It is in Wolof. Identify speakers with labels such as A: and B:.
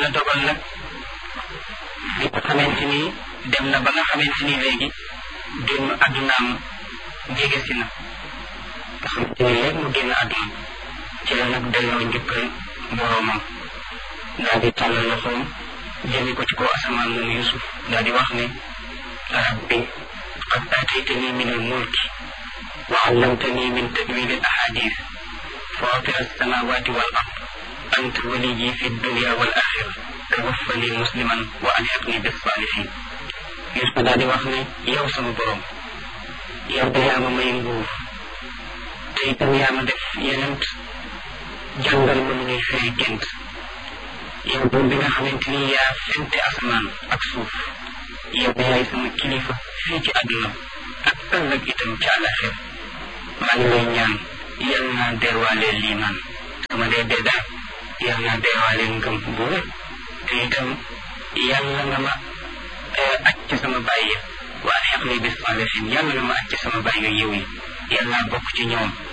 A: yàlla dogal nag bi nga xamante ni dem na ba nga xamante ni léegi génn àddunaam jege si na nga xamante ni léegi mu génn àdduna ci la nag delloo njëkkal boroomam daal di tàllal loxoom jëme ko ci kaw asamaan moom Yusuf daal di wax ne rabbi qad aataytani min al mulki wa allamtani min tawil al ahadith fatir alsamawati wal ard anta waliyi fi dunya wal axira tawaffani musliman wa alhiqni bis salihin Yusuf daal di wax ne yow sama borom yow de yaa ma may nguur te itam yaa ma def yenent jàngal ma nu ñuy firi gént yow doom bi nga xamante ni yaa fente asamaan ak suuf yow yaay sama kilifa fii ci àdduna ak ëllëg itam ci àllaxir maa ngi lay ñaan yal naa deewaaleel liimaan sama dee dee daal yal naa deewaaleel ngëm bu wér te itam yàlla nga ma aj ci sama bàyyi waa xeq ni bis salihin yàlla nga ma aj ci sama bàyyi yiw yi yal naa bokk ci ñoom